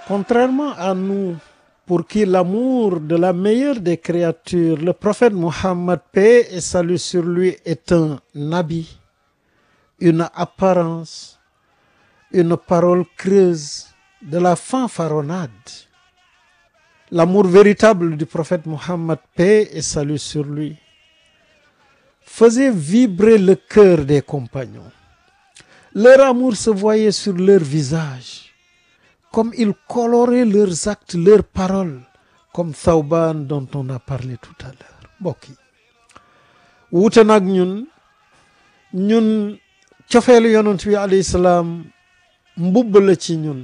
Contrairement à nous, pour qui l'amour de la meilleure des créatures, le prophète Mohammed, paix et salut sur lui, est un habit, une apparence, une parole creuse, de la fanfaronnade. L'amour véritable du prophète Mohammed, paix et salut sur lui, faisait vibrer le cœur des compagnons. Leur amour se voyait sur leur visage, comme il colorait leurs actes, leurs paroles, comme Thawban dont on a parlé tout à l'heure mbokk yi wuute nag ñun ñun cofeelu yonent bi alayhi salaam mbubb la ci ñun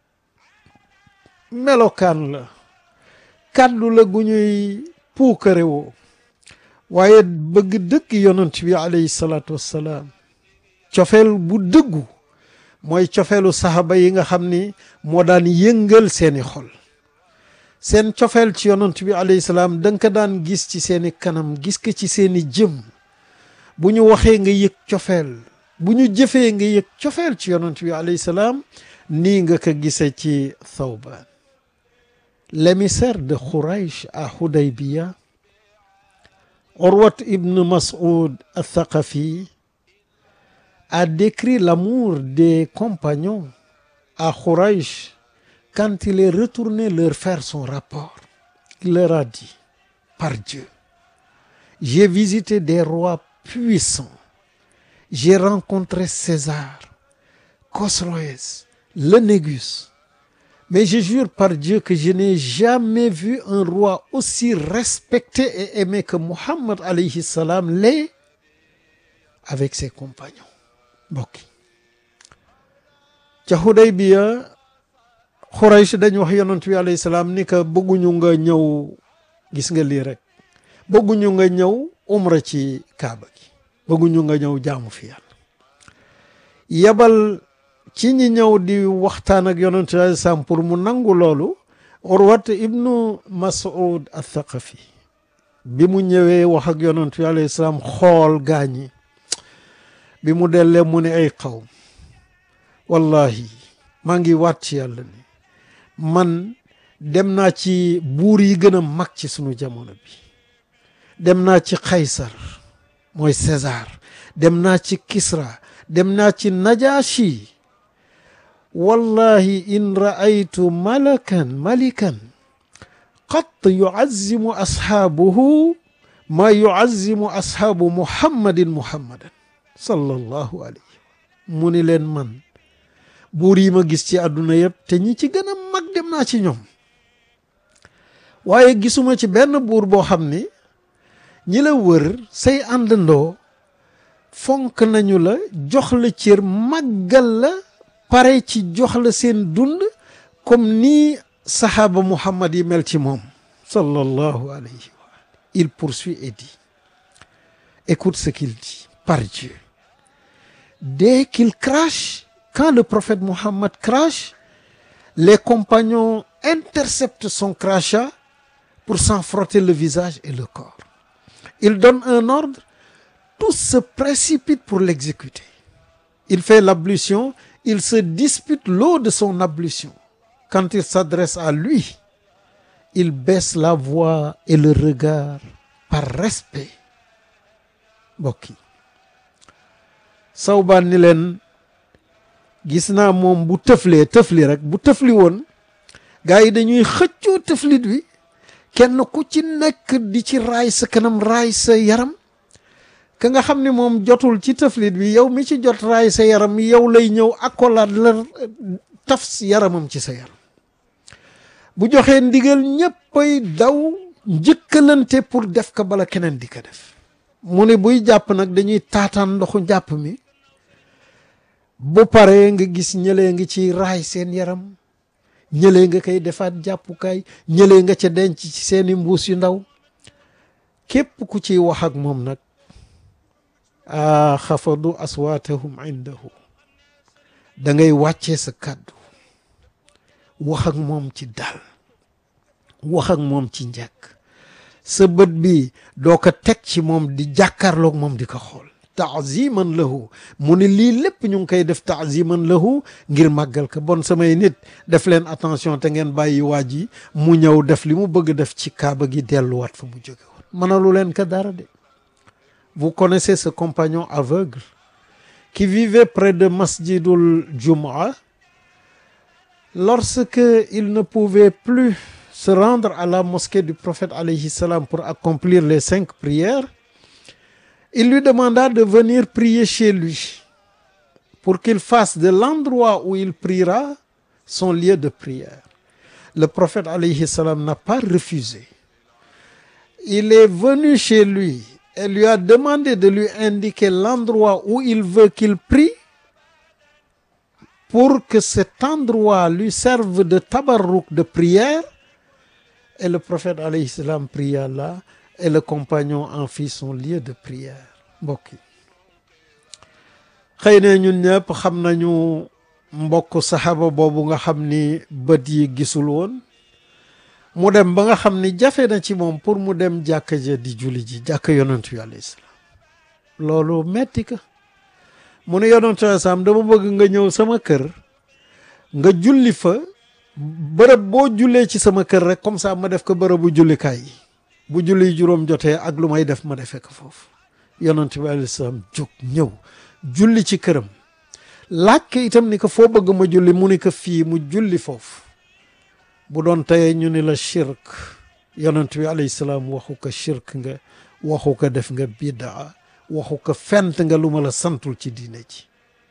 melokaan la kàddu la gu ñuy puukare woo waaye bëgg dëgg yonent bi alayhi salaatu wassalaam cofeel bu dëggu mooy cofeelu saxaba yi nga xam ni moo daan yëngal seeni xol seen cofeel ci yonent bi alayhi salaam da nga ko daan gis ci seeni kanam gis ko ci seeni jëm bu ñu waxee nga yëg cofeel bu ñu jëfee nga yëg cofeel ci yonent bi alayhi salaam nii nga ko gisee ci Thawban l'émissaire de Khouraïch à Hudaybiya Urwat ibn Mas'ud al-Thaqafi a décrit l'amour des compagnons à Khouraïch quand il est retourné leur faire son rapport. Il leur a dit, par Dieu, j'ai visité des rois puissants, j'ai rencontré César, Khosroès, le Négus, mais je jure par Dieu que je n'ai jamais vu un roi aussi respecté et aimé que Muhammad alayhi salam l'est avec ses compagnons. mbokk yi ca Hudaybiya Xuraysh dañu wax yonent bi alayhi salaam ni que bëgguñu nga ñëw gis nga lii rek bëgguñu nga ñëw umra ci kaaba gi bëgguñu nga ñëw jaamu fi yàlla yebal ci ñi ñëw di waxtaan ak yonent bi alayhi salaam pour mu nangu loolu Urwat ibnu Mas'ud al-Thaqafi bi mu ñëwee wax ak yonent bi alayhi salaam xool gaañi bi mu dellee mu ne ay xaw wallahi maa ngi waat ci yàlla ni man dem naa ci buur yi gën a mag ci sunu jamono bi dem naa ci Kaysar mooy César dem naa ci Kisra dem naa ci Najashi wallahi in ra'aytu malakan malikan qat yu'azzimu ashaabuhu ma yu'azzimu ashaabu muhammadin muhammadan sallallahu alayhi mu ni leen man buur yi ma gis ci àdduna yëpp te ñi ci gën a mag dem naa ci ñoom waaye gisuma ci benn buur boo xam ni ñi la wër say àndandoo fonk nañu la jox la cër màggal la pare ci jox la seen dund comme nii sahaaba muhammad yi mel ci moom sallallahu alayhi wa il poursuit et dit écoute ce qu'il dit par Dieu dès qu'il crache quand le prophète Mohammed crache les compagnons interceptent son crachat pour s'en frotter le visage et le corps il donne un ordre tous se précipitent pour l'exécuter il fait l'ablution il se dispute l'eau de son ablution quand il s'adresse à lui il baisse la voix et le regard par respect mbokk yi Sawbaan ni leen gis naa moom bu tëflee tëfli rek bu tëfli woon gars yi dañuy xëccoo tëflit bi kenn ku ci nekk di ci raay sa kanam raay sa yaram ka nga xam ne moom jotul ci tëflit bi yow mi ci jot raay sa yaram yow lay ñëw accolade la taf yaramam ci sa yaram bu joxee ndigal ñëppay daw njëkkalante pour def ko bala keneen di ko def mu ne buy jàpp nag dañuy taataan ndoxu jàpp mi bu paree nga gis ñëlee nga ci raay seen yaram ñëlee nga koy defaat jàppukaay ñëlee nga ca denc ci seeni mbuus yu ndaw képp ku ciy wax ak moom nag a xafadu aswaatahum indahu da ngay wàccee sa kàddu wax ak moom ci dal wax ak moom ci njëkk sa bët bi doo ko teg ci moom di jàkkaarloog moom di ko xool taaziman lahu mu ne lii lépp ñu ngi koy def taaziman lahu ngir màggal ko bon samay nit def leen attention te ngeen bàyyi waa ji mu ñëw def li mu bëgg def ci kaaba gi delluwaat fa mu jóge woon mënalu leen ko dara de vous connaissez ce compagnon aveugle qui vivait près de Masjidul Jumu'ah lorsque il ne pouvait plus se rendre à la mosquée du prophète alayhi salam pour accomplir les cinq prières il lui demanda de venir prier chez lui pour qu'il fasse de l'endroit où il priera son lieu de prière le prophète alayhi salam n'a pas refusé il est venu chez lui et lui a demandé de lui indiquer l'endroit où il veut qu'il prie pour que cet endroit lui serve de tabarruk de prière et le prophète alayhi salam pria là et le compagnon en fit son lieu de prière mbokk yi xëy na ñun ñëpp xam nañu mbokk saxaaba boobu nga xam ni bët yi gisul woon mu dem ba nga xam ni jafe na ci moom pour mu dem jàkka ja di julli ji jàkka yonentu yi alayhi salaam loolu metti ka mu ne yonentu alayhi salaam dama bëgg nga ñëw sama kër nga julli fa bërëb boo jullee ci sama kër rek comme ça ma def ko bërëbu jullikaay yi bu julli juróom jotee ak lu may def ma defee ko foofu yonent bi alayhi salaam jóg ñëw julli ci këram laaj ko itam ni ko foo bëgg ma julli mu ni ko fii mu julli foofu bu doon tey ñu ni la shirk yonent bi alayhi salaam waxu ko shirk nga waxu ko def nga bidaa waxu ko fent nga lu ma la santul ci diine ji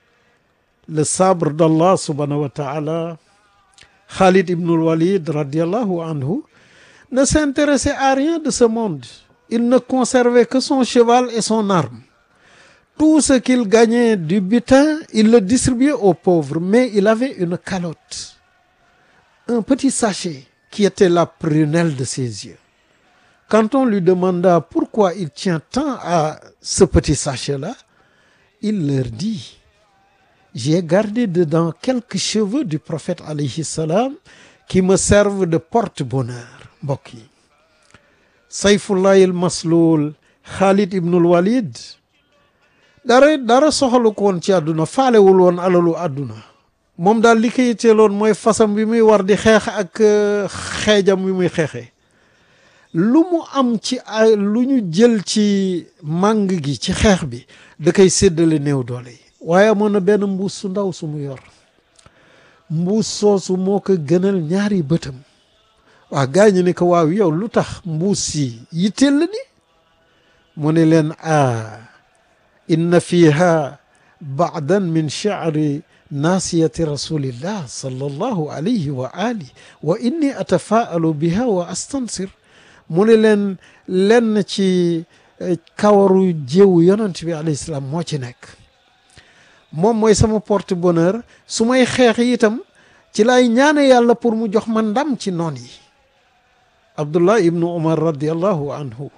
le sabre d'Allah subhanahu wa ta'ala Khalid ibn al-Walid radiallahu anhu ne s'intéressait à rien de ce monde il ne conservait que son cheval et son arme tout ce qu'il gagnait du butin il le distribuait aux pauvres mais il avait une calotte un petit sachet qui était la prunelle de ses yeux quand on lui demanda pourquoi il tient tant à ce petit sachet-là il leur dit j'ai gardé dedans quelques cheveux du prophète alayhi salam qui me servent de porte-bonheur mbokk yi sayfullahi al masluul Khalid ibnul Walid dara dara soxalu ko woon ci àdduna faalewul woon alalu àdduna moom daal li ko yitteeloon mooy fasam bi muy war di xeex ak xeejam bi muy xeexee lu mu am ci ay lu ñu jël ci màng gi ci xeex bi da koy séddale néew doole yi waaye amoon na benn mbuus su ndaw su mu yor mbuus soosu moo ko gënal ñaari bëtam waa gaa ñi ne ko waaw yow lu tax mbuus si yitteel la ni mu ne leen a inna fiha baadan min chaari naasiyati rasulillah sallallahu alayhi wa ali wa inni atafaalu biha wa astansir mu ne leen lenn ci kawaru jéewu yonent bi alayhi salaam moo ci nekk moom mooy sama porte bonheur su may xeex itam ci lay ñaane yàlla pour mu jox ma ndam ci noon yi Abdullah ibn Omar radiallahu anhu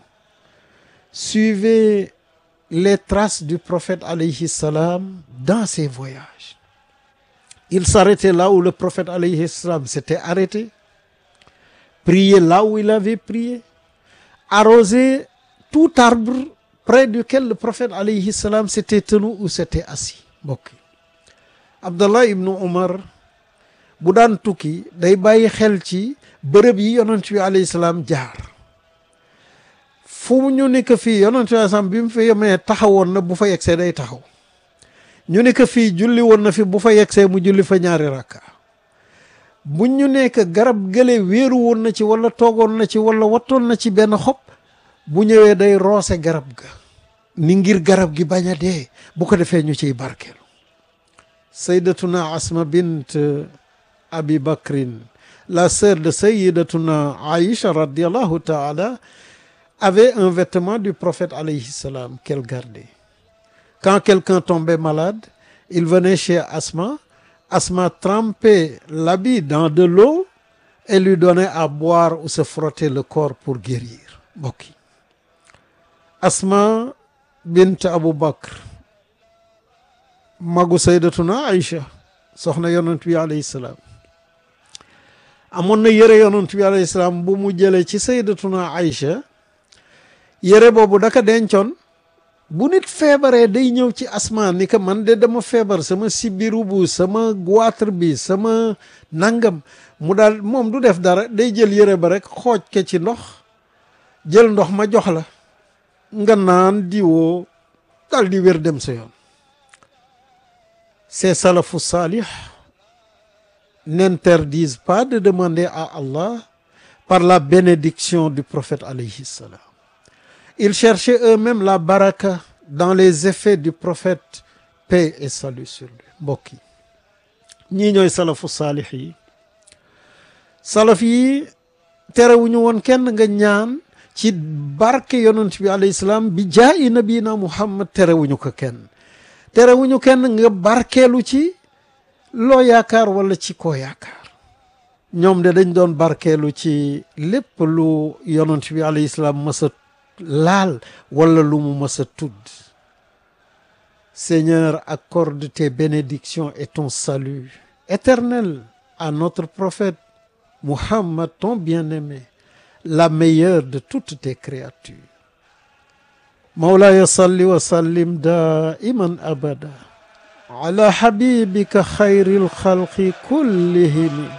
suivait les traces du prophète alayhi salam dans ses voyages il s'arrêtait là où le prophète alayhi salam s'était arrêté priait là où il avait prié arrosait tout arbre près duquel le prophète alayhi salam s'était tenu ou s'était assis mbokk Abdallah ibn Omar bu daan tukki day bàyyi xel ci bërëb yi yonent bi alayhi salaam jaar fu ñu ne que fii yonent bi alayhi salaam bi mu fi yemee taxawoon na bu fa yegsee day taxaw ñu ne que fii julli woon na fi bu fa yegsee mu julli fa ñaari rakka bu ñu ne que garab gële wéeru woon na ci wala toogoon na ci wala wattoon na ci benn xob bu ñëwee day roose garab ga ni ngir garab gi bañ a dee bu ko defee ñu ciy barkeelu sayyidatuna asma bint abi bakrin la sœur de sayyidatuna aïcha radiallahu taala avait un vêtement du prophète alayhi salam qu'elle gardait quand quelqu'un tombait malade il venait chez asma asma trempait l'habit dans de l'eau et lui donnait à boire ou se frotter le corps pour guérir mbokk yi asma bint abu bakr magu saydatuna aïcha soxna yonent bi alayhi salaam amoon na yëre yonent bi alayhi salaam bu mu jëlee ci saydatuna aïcha yëre boobu daka dencoon bu nit feebaree day ñëw ci asmaan ni que man de dama feebar sama sibiru bu sama goitre bi sama nangam mu daal moom du def dara day jël yëre ba rek xooj ke ci ndox jël ndox ma jox la nga naan diwoo dal di wér dem sa yoon ces salafus salih n'interdisent pas de demander à Allah par la bénédiction du prophète alayhi salam ils cherchaient eux-mêmes la baraka dans les effets du prophète paix et salut sur lui mbokk yi ñii ñooy salafu saalix yi salaf yi terewuñu woon kenn nga ñaan ci barke yonent bi alayhi salaam bi jaayi nabina muhammad terewuñu ko kenn terewuñu kenn nga barkeelu ci loo yaakaar wala ci koo yaakaar ñoom de dañ doon barkeelu ci lépp lu yonent bi alayhi salaam mës a laal wala lu mu mës a tudd Seigneur accorde tes bénédictions et ton salut éternel à notre prophète Muhammad ton bien-aimé la meilleure de toutes tes créatures Mawlaya salli wa sallim daiman abada ala habibika xayril xalqi kullihim